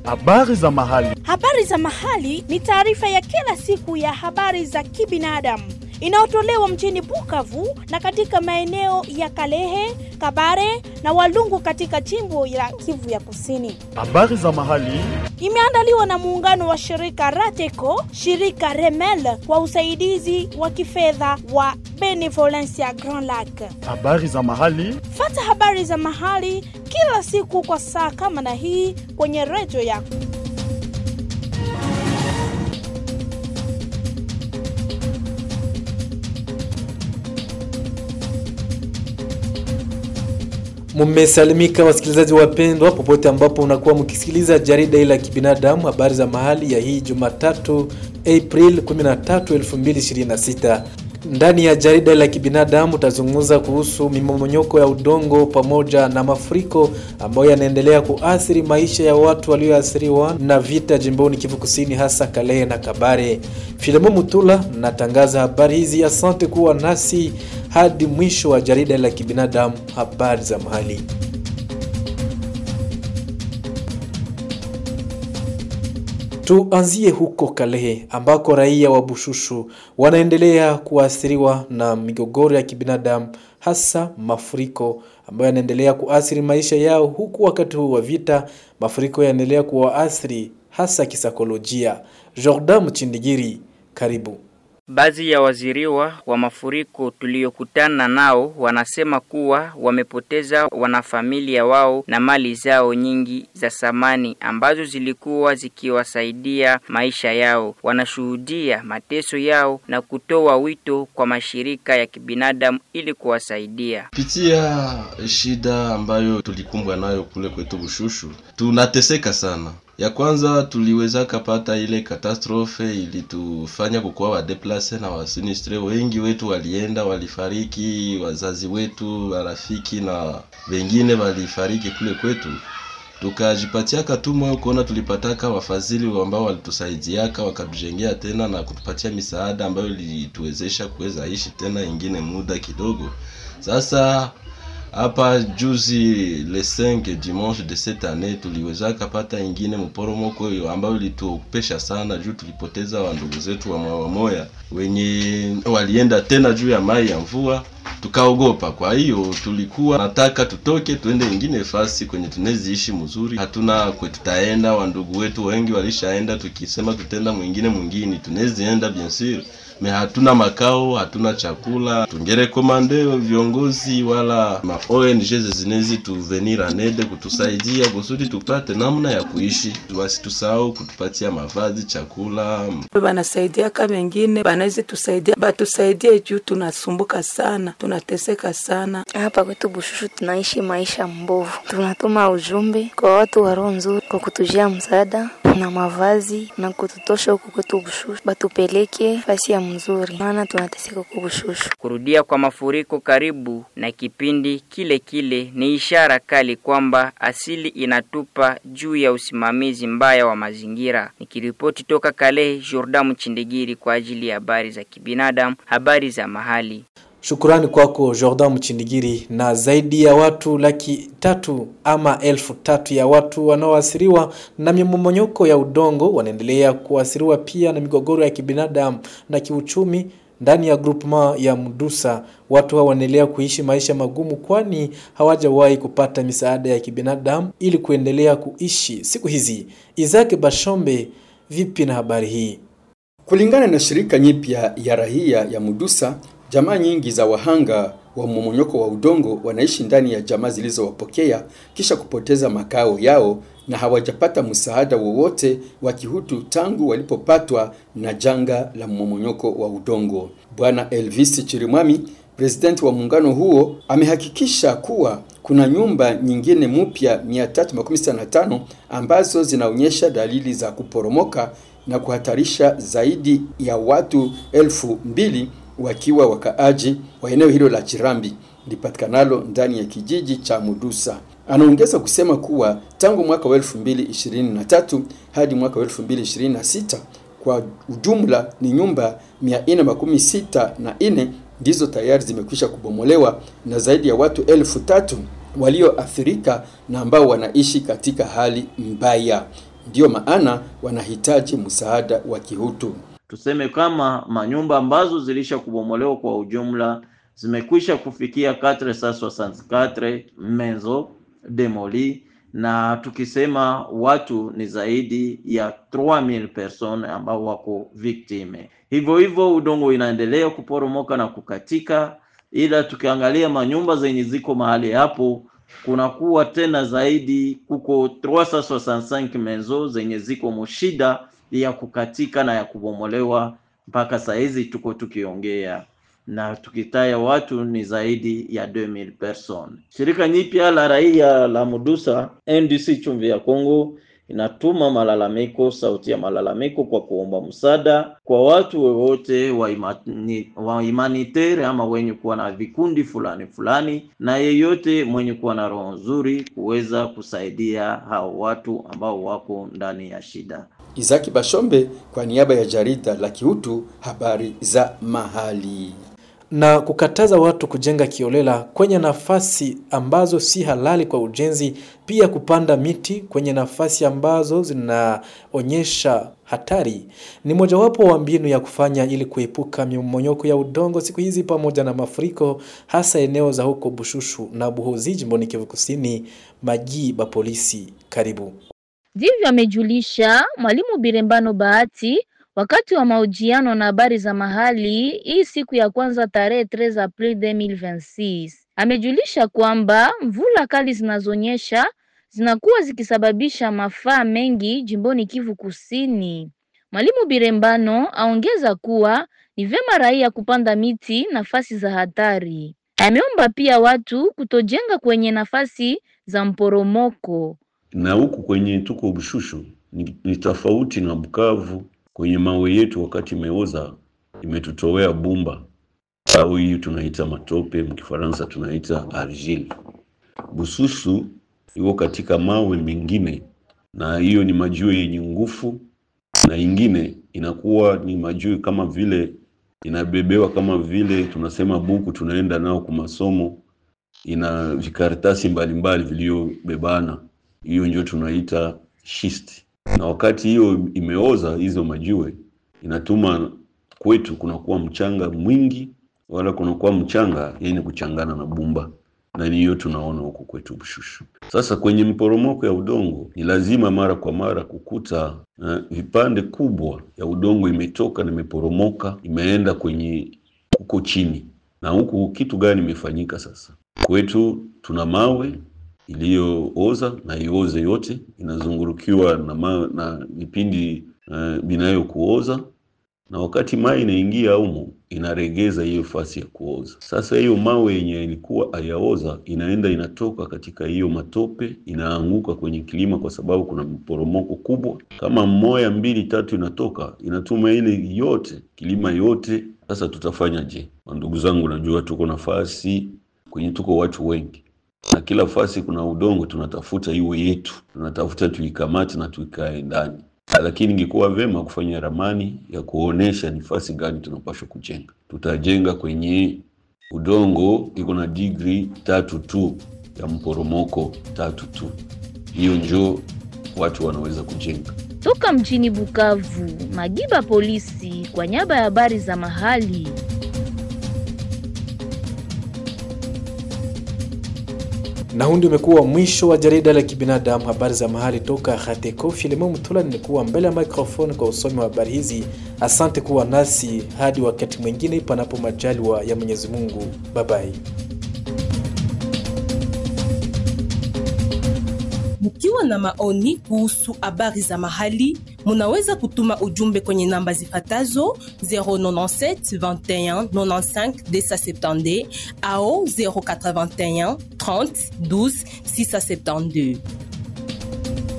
Habari za mahali. Habari za mahali ni taarifa ya kila siku ya habari za kibinadamu inayotolewa mjini Bukavu na katika maeneo ya Kalehe, Kabare na Walungu katika jimbo la Kivu ya Kusini. Habari za mahali. Imeandaliwa na muungano wa shirika Rateco, shirika Remel kwa usaidizi wa kifedha wa Benevolencia Grand Lac. Habari za mahali. Fata habari za mahali kila siku kwa saa kama na hii kwenye redio yako. Mumesalimika wasikilizaji wapendwa, popote ambapo unakuwa mkisikiliza jarida hili la kibinadamu, habari za mahali ya hii Jumatatu April 13, 2026. Ndani ya jarida la kibinadamu utazungumza kuhusu mimomonyoko ya udongo pamoja na mafuriko ambayo yanaendelea kuathiri maisha ya watu walioathiriwa na vita jimboni Kivu Kusini, hasa Kalehe na Kabare. Filemo Mutula natangaza habari hizi. Asante kuwa nasi hadi mwisho wa jarida la kibinadamu, habari za mahali. Tuanzie huko Kalehe ambako raia wa Bushushu wanaendelea kuathiriwa na migogoro ya kibinadamu, hasa mafuriko ambayo yanaendelea kuathiri maisha yao, huku wakati huu wa vita mafuriko yanaendelea kuwaathiri hasa kisaikolojia. Jordan Mchindigiri, karibu. Baadhi ya waziriwa wa mafuriko tuliyokutana nao wanasema kuwa wamepoteza wanafamilia wao na mali zao nyingi za samani ambazo zilikuwa zikiwasaidia maisha yao. Wanashuhudia mateso yao na kutoa wito kwa mashirika ya kibinadamu ili kuwasaidia. Pitia shida ambayo tulikumbwa nayo kule kwetu Bushushu, tunateseka sana. Ya kwanza tuliweza kapata ile katastrofe ilitufanya kukuwa wadeplase na wasinistre wengi wetu walienda, walifariki, wazazi wetu, warafiki na wengine walifariki kule kwetu. Tukajipatia katumwa kuona tulipataka wafadhili ambao walitusaidiaka wakatujengea tena na kutupatia misaada ambayo ilituwezesha kuweza ishi tena ingine muda kidogo. Sasa hapa juzi le 5 dimanche de cette année tuliweza kapata ingine mporomoko ambayo ilituopesha sana, juu tulipoteza wandugu zetu wa moya moya wenye walienda tena juu ya mai ya mvua, tukaogopa. Kwa hiyo tulikuwa nataka tutoke tuende ingine fasi kwenye tuneziishi mzuri, hatuna kwe tutaenda. Wandugu wetu wengi walishaenda, tukisema tutenda mwingine mwingine tunezienda bien sûr me hatuna makao, hatuna chakula. Tungerekomande viongozi wala ma ONG zinezi tuvenir anede kutusaidia kusudi tupate namna ya kuishi, wasitusahau kutupatia mavazi, chakula. Banasaidiaka wengine banaweza tusaidia, batusaidie juu tunasumbuka sana, tunateseka sana hapa kwetu Bushushu. Tunaishi maisha mbovu, tunatuma ujumbe kwa watu wa roho nzuri kwa kutujia msaada na mavazi na kututosha huku kwetu Bushushu, batupeleke fasi ya mzuri, maana tunateseka huku Bushushu. Kurudia kwa mafuriko karibu na kipindi kile kile ni ishara kali kwamba asili inatupa juu ya usimamizi mbaya wa mazingira. Nikiripoti toka Kalehe, Jordan Mchindigiri kwa ajili ya habari za kibinadamu, habari za mahali. Shukurani kwako Jordan Mchindigiri. Na zaidi ya watu laki tatu ama elfu tatu ya watu wanaoathiriwa na mimomonyoko ya udongo wanaendelea kuathiriwa pia na migogoro ya kibinadamu na kiuchumi ndani ya groupement ya Mdusa. Watu hao wanaendelea kuishi maisha magumu, kwani hawajawahi kupata misaada ya kibinadamu ili kuendelea kuishi siku hizi. Isaac Bashombe, vipi na habari hii? Kulingana na shirika nyipya ya rahia ya Mudusa, jamaa nyingi za wahanga wa mmomonyoko wa udongo wanaishi ndani ya jamaa zilizowapokea kisha kupoteza makao yao na hawajapata msaada wowote wa kihutu tangu walipopatwa na janga la mmomonyoko wa udongo. Bwana Elvis Chirimwami, presidenti wa muungano huo, amehakikisha kuwa kuna nyumba nyingine mpya 365 ambazo zinaonyesha dalili za kuporomoka na kuhatarisha zaidi ya watu elfu mbili wakiwa wakaaji wa eneo hilo la Chirambi lipatikanalo ndani ya kijiji cha Mudusa. Anaongeza kusema kuwa tangu mwaka wa 2023 hadi mwaka wa 2026 kwa ujumla ni nyumba 464 ndizo tayari zimekwisha kubomolewa na zaidi ya watu elfu tatu walioathirika na ambao wanaishi katika hali mbaya. ndiyo maana wanahitaji msaada wa kihutu. Tuseme kama manyumba ambazo zilisha kubomolewa kwa ujumla zimekwisha kufikia 464 mezo demoli, na tukisema watu ni zaidi ya 3000 personnes ambao wako victime. Hivyo hivyo udongo inaendelea kuporomoka na kukatika, ila tukiangalia manyumba zenye ziko mahali hapo kunakuwa tena zaidi kuko 365 mezo zenye ziko mushida ya kukatika na ya kubomolewa mpaka saa hizi tuko tukiongea na tukitaya watu ni zaidi ya 2000 person. Shirika nyipya la raia la Mudusa NDC chumvi ya Kongo inatuma malalamiko, sauti ya malalamiko kwa kuomba msaada kwa watu wowote wa, imani, wa imanitere ama wenye kuwa na vikundi fulani fulani, na yeyote mwenye kuwa na roho nzuri kuweza kusaidia hao watu ambao wako ndani ya shida. Izaki Bashombe kwa niaba ya jarida la Kihutu habari za mahali na kukataza watu kujenga kiolela kwenye nafasi ambazo si halali kwa ujenzi, pia kupanda miti kwenye nafasi ambazo zinaonyesha hatari ni mojawapo wa mbinu ya kufanya ili kuepuka mmomonyoko ya udongo siku hizi pamoja na mafuriko, hasa eneo za huko Bushushu na Buhozi jimboni Kivu Kusini. Majii ba polisi karibu ndivyo amejulisha mwalimu Birembano Bahati wakati wa mahojiano na habari za mahali hii siku ya kwanza tarehe 13 Aprili 2026. Amejulisha kwamba mvula kali zinazonyesha zinakuwa zikisababisha mafaa mengi jimboni Kivu Kusini. Mwalimu Birembano aongeza kuwa ni vyema raia kupanda miti nafasi za hatari. Ameomba pia watu kutojenga kwenye nafasi za mporomoko. Na huku kwenye tuko Bushushu ni, ni tofauti na Bukavu kwenye mawe yetu wakati imeoza imetutowea bumba au hii tunaita matope, mkifaransa tunaita argile. Bususu iko katika mawe mengine, na hiyo ni majiwe yenye nguvu, na ingine inakuwa ni majiwe kama vile inabebewa kama vile tunasema buku, tunaenda nao kwa masomo, ina vikaratasi mbalimbali vilivyobebana, hiyo ndio tunaita schist na wakati hiyo imeoza hizo majiwe inatuma kwetu kunakuwa mchanga mwingi, wala kunakuwa mchanga yenye kuchangana na bumba, na ni hiyo tunaona huko kwetu Bushushu. Sasa kwenye mporomoko ya udongo ni lazima mara kwa mara kukuta uh, vipande kubwa ya udongo imetoka na imeporomoka imeenda kwenye huko chini, na huku kitu gani imefanyika sasa? Kwetu tuna mawe iliyooza na ioze yote inazungurukiwa na, ma, na vipindi uh, vinayokuoza na wakati mai inaingia humo inaregeza hiyo fasi ya kuoza. Sasa hiyo mawe yenye ilikuwa hayaoza inaenda inatoka katika hiyo matope inaanguka kwenye kilima, kwa sababu kuna mporomoko kubwa. Kama mmoja mbili tatu inatoka inatuma ile yote kilima yote. Sasa tutafanya je? Ndugu zangu, najua tuko nafasi kwenye tuko watu wengi na kila fasi kuna udongo, tunatafuta iwe yetu, tunatafuta tuikamate na tuikae ndani. Lakini ingekuwa vema kufanya ramani ya kuonesha ni fasi gani tunapaswa kujenga. Tutajenga kwenye udongo iko na digri tatu tu ya mporomoko tatu tu, hiyo njo watu wanaweza kujenga. Toka mjini Bukavu, Magiba polisi kwa niaba ya habari za mahali. na huu ndio umekuwa mwisho wa jarida la kibinadamu habari za mahali toka Hateko. Filemon Mutula nimekuwa mbele ya microphone kwa usomi wa habari hizi. Asante kuwa nasi hadi wakati mwingine, panapo majaliwa ya Mwenyezi Mungu. Babai. Mkiwa na maoni kuhusu habari za mahali, munaweza kutuma ujumbe kwenye namba zifatazo 097 21 95 270 au 081 30 12 672.